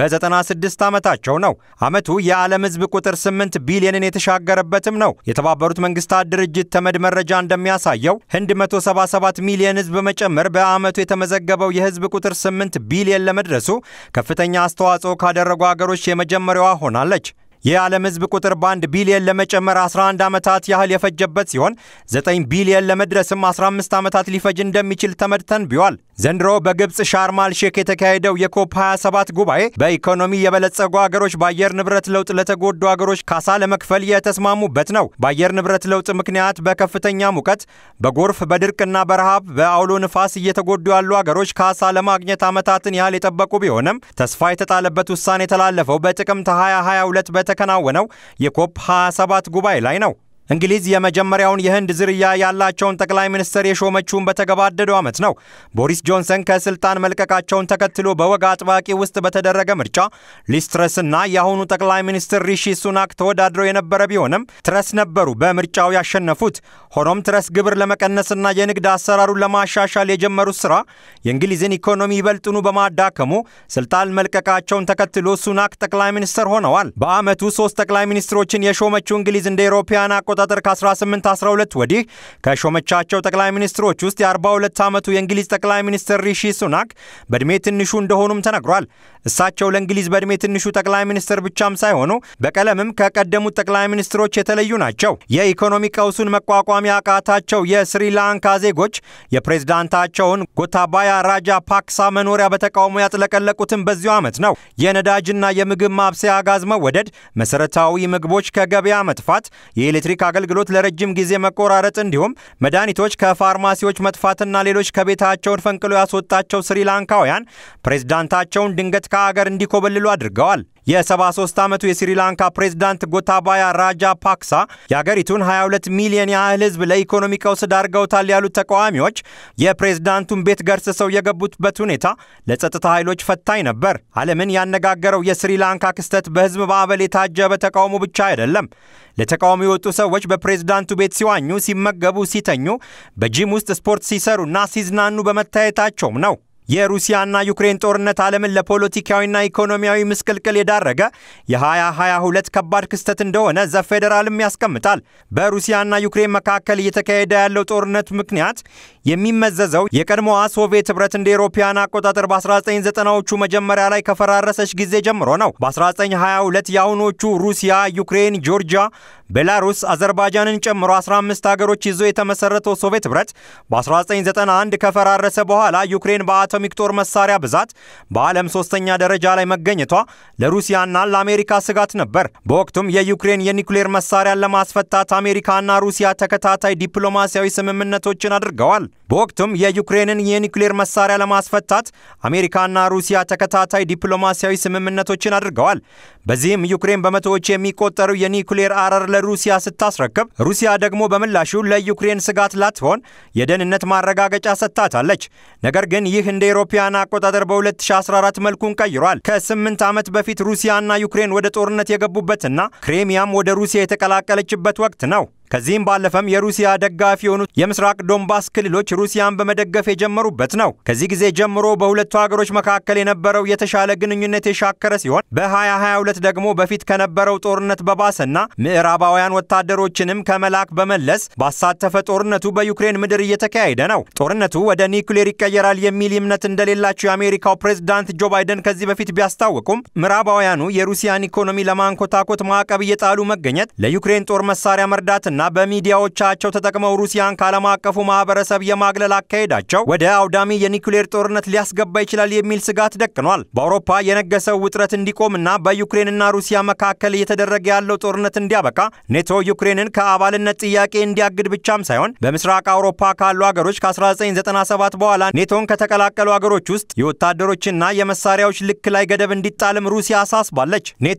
በ96 ዓመታቸው ነው። ዓመቱ የዓለም ሕዝብ ቁጥር 8 ቢሊዮንን የተሻገረበትም ነው። የተባበሩት መንግስታት ድርጅት ተመድ መረጃ እንደሚያሳየው ህንድ 177 ሚሊዮን ሕዝብ በመጨመር በዓመቱ የተመዘገበው የሕዝብ ቁጥር 8 ቢሊዮን ለመድረሱ ከፍተኛ አስተዋጽኦ ካደረጉ አገሮች የመጀመሪያዋ ሆናለች። የዓለም ሕዝብ ቁጥር በአንድ ቢሊየን ለመጨመር 11 ዓመታት ያህል የፈጀበት ሲሆን 9 ቢሊየን ለመድረስም 15 ዓመታት ሊፈጅ እንደሚችል ተመድ ተንብዮአል። ዘንድሮ በግብፅ ሻርማል ሼክ የተካሄደው የኮፕ 27 ጉባኤ በኢኮኖሚ የበለጸጉ አገሮች በአየር ንብረት ለውጥ ለተጎዱ አገሮች ካሳ ለመክፈል የተስማሙበት ነው። በአየር ንብረት ለውጥ ምክንያት በከፍተኛ ሙቀት፣ በጎርፍ፣ በድርቅና በረሃብ በአውሎ ንፋስ እየተጎዱ ያሉ አገሮች ካሳ ለማግኘት ዓመታትን ያህል የጠበቁ ቢሆንም ተስፋ የተጣለበት ውሳኔ የተላለፈው በጥቅምት 2022 በተከናወነው የኮፕ 27 ጉባኤ ላይ ነው። እንግሊዝ የመጀመሪያውን የህንድ ዝርያ ያላቸውን ጠቅላይ ሚኒስትር የሾመችውን በተገባደደው ዓመት ነው። ቦሪስ ጆንሰን ከስልጣን መልቀቃቸውን ተከትሎ በወግ አጥባቂ ውስጥ በተደረገ ምርጫ ሊዝ ትረስና የአሁኑ ጠቅላይ ሚኒስትር ሪሺ ሱናክ ተወዳድረው የነበረ ቢሆንም ትረስ ነበሩ በምርጫው ያሸነፉት። ሆኖም ትረስ ግብር ለመቀነስና የንግድ አሰራሩን ለማሻሻል የጀመሩት ስራ የእንግሊዝን ኢኮኖሚ ይበልጥኑ በማዳከሙ ስልጣን መልቀቃቸውን ተከትሎ ሱናክ ጠቅላይ ሚኒስትር ሆነዋል። በዓመቱ ሶስት ጠቅላይ ሚኒስትሮችን የሾመችው እንግሊዝ እንደ ኤሮፓያን አቆጣጠር ከ1812 ወዲህ ከሾመቻቸው ጠቅላይ ሚኒስትሮች ውስጥ የ42 ዓመቱ የእንግሊዝ ጠቅላይ ሚኒስትር ሪሺ ሱናክ በዕድሜ ትንሹ እንደሆኑም ተነግሯል። እሳቸው ለእንግሊዝ በዕድሜ ትንሹ ጠቅላይ ሚኒስትር ብቻም ሳይሆኑ በቀለምም ከቀደሙት ጠቅላይ ሚኒስትሮች የተለዩ ናቸው። የኢኮኖሚ ቀውሱን መቋቋም ያቃታቸው የስሪላንካ ዜጎች የፕሬዝዳንታቸውን ጎታባያ ራጃ ፓክሳ መኖሪያ በተቃውሞ ያጥለቀለቁትን በዚሁ ዓመት ነው። የነዳጅና የምግብ ማብሰያ ጋዝ መወደድ፣ መሠረታዊ ምግቦች ከገበያ መጥፋት፣ የኤሌክትሪክ አገልግሎት ለረጅም ጊዜ መቆራረጥ እንዲሁም መድኃኒቶች ከፋርማሲዎች መጥፋትና ሌሎች ከቤታቸውን ፈንቅሎ ያስወጣቸው ስሪላንካውያን ፕሬዝዳንታቸውን ድንገት ከአገር እንዲኮበልሉ አድርገዋል። የ73 ዓመቱ የስሪላንካ ፕሬዝዳንት ጎታባያ ራጃ ፓክሳ የአገሪቱን 22 ሚሊዮን ያህል ሕዝብ ለኢኮኖሚ ቀውስ ዳርገውታል ያሉት ተቃዋሚዎች የፕሬዝዳንቱን ቤት ገርስሰው የገቡበት ሁኔታ ለጸጥታ ኃይሎች ፈታኝ ነበር። ዓለምን ያነጋገረው የስሪላንካ ክስተት በሕዝብ ማዕበል የታጀበ ተቃውሞ ብቻ አይደለም። ለተቃውሞ የወጡ ሰዎች በፕሬዝዳንቱ ቤት ሲዋኙ፣ ሲመገቡ፣ ሲተኙ፣ በጂም ውስጥ ስፖርት ሲሰሩና ሲዝናኑ በመታየታቸውም ነው። የሩሲያና ዩክሬን ጦርነት ዓለምን ለፖለቲካዊና ኢኮኖሚያዊ ምስቅልቅል የዳረገ የ2022 ከባድ ክስተት እንደሆነ ዘፌዴራልም ያስቀምጣል። በሩሲያና ዩክሬን መካከል እየተካሄደ ያለው ጦርነት ምክንያት የሚመዘዘው የቀድሞዋ ሶቪየት ኅብረት እንደ ኤሮፓያን አቆጣጠር በ1990ዎቹ መጀመሪያ ላይ ከፈራረሰች ጊዜ ጀምሮ ነው። በ1922 የአሁኖቹ ሩሲያ፣ ዩክሬን፣ ጆርጂያ፣ ቤላሩስ፣ አዘርባይጃንን ጨምሮ 15 ሀገሮች ይዞ የተመሰረተው ሶቪየት ኅብረት በ1991 ከፈራረሰ በኋላ ዩክሬን በአቶሚክ ጦር መሳሪያ ብዛት በዓለም ሶስተኛ ደረጃ ላይ መገኘቷ ለሩሲያና ለአሜሪካ ስጋት ነበር። በወቅቱም የዩክሬን የኒውክሌር መሳሪያን ለማስፈታት አሜሪካና ሩሲያ ተከታታይ ዲፕሎማሲያዊ ስምምነቶችን አድርገዋል። በወቅቱም የዩክሬንን የኒውክሌር መሳሪያ ለማስፈታት አሜሪካና ሩሲያ ተከታታይ ዲፕሎማሲያዊ ስምምነቶችን አድርገዋል። በዚህም ዩክሬን በመቶዎች የሚቆጠሩ የኒውክሌር አረር ለሩሲያ ስታስረክብ፣ ሩሲያ ደግሞ በምላሹ ለዩክሬን ስጋት ላትሆን የደህንነት ማረጋገጫ ሰጥታታለች። ነገር ግን ይህ እንደ ኤሮፓያን አቆጣጠር በ2014 መልኩን ቀይሯል። ከስምንት ዓመት በፊት ሩሲያና ዩክሬን ወደ ጦርነት የገቡበትና ክሬሚያም ወደ ሩሲያ የተቀላቀለችበት ወቅት ነው። ከዚህም ባለፈም የሩሲያ ደጋፊ የሆኑት የምስራቅ ዶንባስ ክልሎች ሩሲያን በመደገፍ የጀመሩበት ነው። ከዚህ ጊዜ ጀምሮ በሁለቱ ሀገሮች መካከል የነበረው የተሻለ ግንኙነት የሻከረ ሲሆን በ2022 ደግሞ በፊት ከነበረው ጦርነት በባሰና ምዕራባውያን ወታደሮችንም ከመላክ በመለስ ባሳተፈ ጦርነቱ በዩክሬን ምድር እየተካሄደ ነው። ጦርነቱ ወደ ኒውክሌር ይቀየራል የሚል እምነት እንደሌላቸው የአሜሪካው ፕሬዝዳንት ጆ ባይደን ከዚህ በፊት ቢያስታውቁም ምዕራባውያኑ የሩሲያን ኢኮኖሚ ለማንኮታኮት ማዕቀብ እየጣሉ መገኘት ለዩክሬን ጦር መሳሪያ መርዳትና በመጠቀምና በሚዲያዎቻቸው ተጠቅመው ሩሲያን ከዓለም አቀፉ ማህበረሰብ የማግለል አካሄዳቸው ወደ አውዳሚ የኒውክሌር ጦርነት ሊያስገባ ይችላል የሚል ስጋት ደቅኗል። በአውሮፓ የነገሰው ውጥረት እንዲቆምና በዩክሬንና ሩሲያ መካከል እየተደረገ ያለው ጦርነት እንዲያበቃ ኔቶ ዩክሬንን ከአባልነት ጥያቄ እንዲያግድ ብቻም ሳይሆን በምስራቅ አውሮፓ ካሉ አገሮች ከ1997 በኋላ ኔቶን ከተቀላቀሉ አገሮች ውስጥ የወታደሮችና የመሳሪያዎች ልክ ላይ ገደብ እንዲጣልም ሩሲያ አሳስባለች። ኔቶ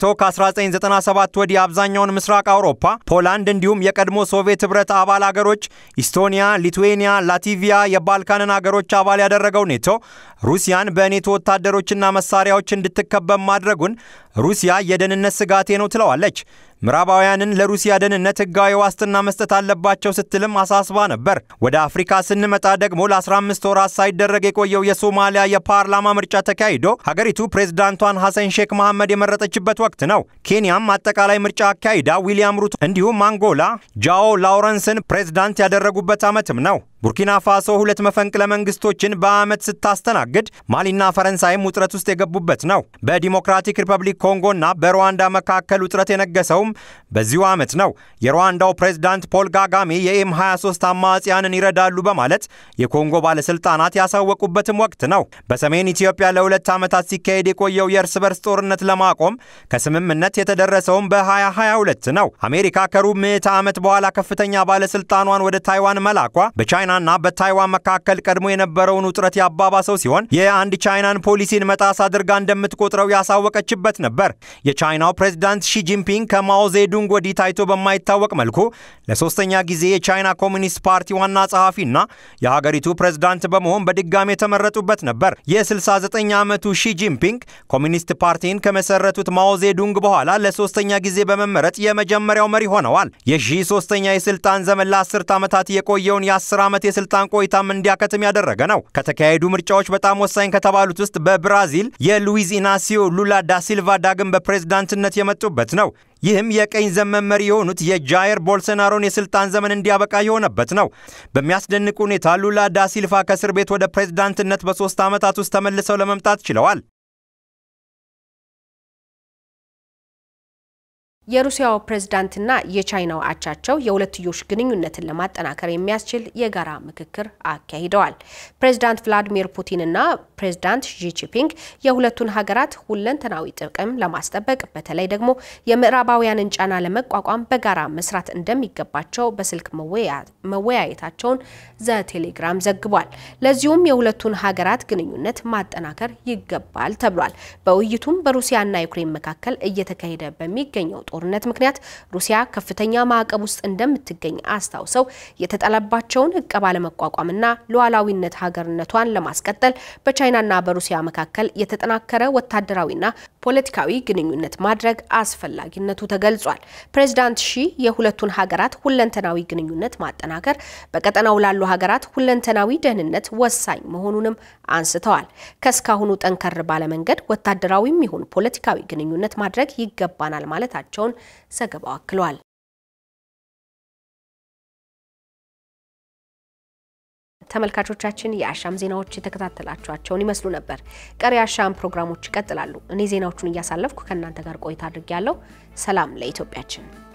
ከ1997 ወዲህ አብዛኛውን ምስራቅ አውሮፓ፣ ፖላንድ እንዲሁም የቀድሞ ሶቪየት ህብረት አባል አገሮች ኢስቶኒያ፣ ሊትዌኒያ፣ ላቲቪያ የባልካንን አገሮች አባል ያደረገው ኔቶ ሩሲያን በኔቶ ወታደሮችና መሳሪያዎች እንድትከበብ ማድረጉን ሩሲያ የደህንነት ስጋቴ ነው ትለዋለች። ምዕራባውያንን ለሩሲያ ደህንነት ህጋዊ ዋስትና መስጠት አለባቸው ስትልም አሳስባ ነበር። ወደ አፍሪካ ስንመጣ ደግሞ ለ15 ወራት ሳይደረግ የቆየው የሶማሊያ የፓርላማ ምርጫ ተካሂዶ ሀገሪቱ ፕሬዝዳንቷን ሐሰን ሼክ መሐመድ የመረጠችበት ወቅት ነው። ኬንያም አጠቃላይ ምርጫ አካሂዳ ዊሊያም ሩቶ እንዲሁም አንጎላ ጃኦ ላውረንስን ፕሬዝዳንት ያደረጉበት ዓመትም ነው። ቡርኪና ፋሶ ሁለት መፈንቅለ መንግስቶችን በዓመት ስታስተናግድ ማሊና ፈረንሳይም ውጥረት ውስጥ የገቡበት ነው። በዲሞክራቲክ ሪፐብሊክ ኮንጎና በሩዋንዳ መካከል ውጥረት የነገሰውም በዚሁ ዓመት ነው። የሩዋንዳው ፕሬዝዳንት ፖል ካጋሜ የኤም 23 አማጽያንን ይረዳሉ በማለት የኮንጎ ባለሥልጣናት ያሳወቁበትም ወቅት ነው። በሰሜን ኢትዮጵያ ለሁለት ዓመታት ሲካሄድ የቆየው የእርስ በርስ ጦርነት ለማቆም ከስምምነት የተደረሰውም በ2022 ነው። አሜሪካ ከሩብ ምዕተ ዓመት በኋላ ከፍተኛ ባለሥልጣኗን ወደ ታይዋን መላኳ በቻይናና በታይዋን መካከል ቀድሞ የነበረውን ውጥረት ያባባሰው ሲሆን የአንድ ቻይናን ፖሊሲን መጣስ አድርጋ እንደምትቆጥረው ያሳወቀችበት ነበር። የቻይናው ፕሬዝዳንት ሺ ጂንፒንግ ከማኦ ዜዱንግ ወዲህ ታይቶ በማይታወቅ መልኩ ለሶስተኛ ጊዜ የቻይና ኮሚኒስት ፓርቲ ዋና ጸሐፊና የሀገሪቱ ፕሬዝዳንት በመሆን በድጋሚ የተመረጡበት ነበር። የ69 ዓመቱ ሺ ጂንፒንግ ኮሚኒስት ፓርቲን ከመሰረቱት ማኦ ዜዱንግ በኋላ ለሶስተኛ ጊዜ በመመረጥ የመጀመሪያው መሪ ሆነዋል። የሺ ሶስተኛ የስልጣን ዘመን ለአስርት ዓመታት የቆየውን የአስር ዓመት የስልጣን ቆይታም እንዲያከትም ያደረገ ነው። ከተካሄዱ ምርጫዎች በጣም ወሳኝ ከተባሉት ውስጥ በብራዚል የሉዊዝ ኢናሲዮ ሉላ ዳ ሲልቫ ዳግም በፕሬዝዳንትነት የመጡበት ነው። ይህም የቀኝ ዘመን መሪ የሆኑት የጃየር ቦልሶናሮን የስልጣን ዘመን እንዲያበቃ የሆነበት ነው። በሚያስደንቅ ሁኔታ ሉላ ዳ ሲልቫ ከእስር ቤት ወደ ፕሬዝዳንትነት በሶስት ዓመታት ውስጥ ተመልሰው ለመምጣት ችለዋል። የሩሲያው ፕሬዝዳንትና የቻይናው አቻቸው የሁለትዮሽ ግንኙነትን ለማጠናከር የሚያስችል የጋራ ምክክር አካሂደዋል። ፕሬዝዳንት ቭላዲሚር ፑቲንና ፕሬዝዳንት ሺ ጂንፒንግ የሁለቱን ሀገራት ሁለንተናዊ ጥቅም ለማስጠበቅ በተለይ ደግሞ የምዕራባውያንን ጫና ለመቋቋም በጋራ መስራት እንደሚገባቸው በስልክ መወያየታቸውን ዘ ቴሌግራም ዘግቧል። ለዚሁም የሁለቱን ሀገራት ግንኙነት ማጠናከር ይገባል ተብሏል። በውይይቱም በሩሲያና ዩክሬን መካከል እየተካሄደ በሚገኘው ጦርነት ምክንያት ሩሲያ ከፍተኛ ማዕቀብ ውስጥ እንደምትገኝ አስታውሰው የተጣለባቸውን እቀባ ለመቋቋምና ሉዓላዊነት ሀገርነቷን ለማስቀጠል በቻይናና በሩሲያ መካከል የተጠናከረ ወታደራዊና ፖለቲካዊ ግንኙነት ማድረግ አስፈላጊነቱ ተገልጿል። ፕሬዚዳንት ሺ የሁለቱን ሀገራት ሁለንተናዊ ግንኙነት ማጠናከር በቀጠናው ላሉ ሀገራት ሁለንተናዊ ደህንነት ወሳኝ መሆኑንም አንስተዋል። ከእስካሁኑ ጠንከር ባለመንገድ ወታደራዊም ይሁን ፖለቲካዊ ግንኙነት ማድረግ ይገባናል ማለታቸውን ዘገባው አክሏል። ተመልካቾቻችን የአሻም ዜናዎች የተከታተላችኋቸውን ይመስሉ ነበር። ቀሪ የአሻም ፕሮግራሞች ይቀጥላሉ። እኔ ዜናዎቹን እያሳለፍኩ ከእናንተ ጋር ቆይታ አድርጌያለሁ። ሰላም ለኢትዮጵያችን።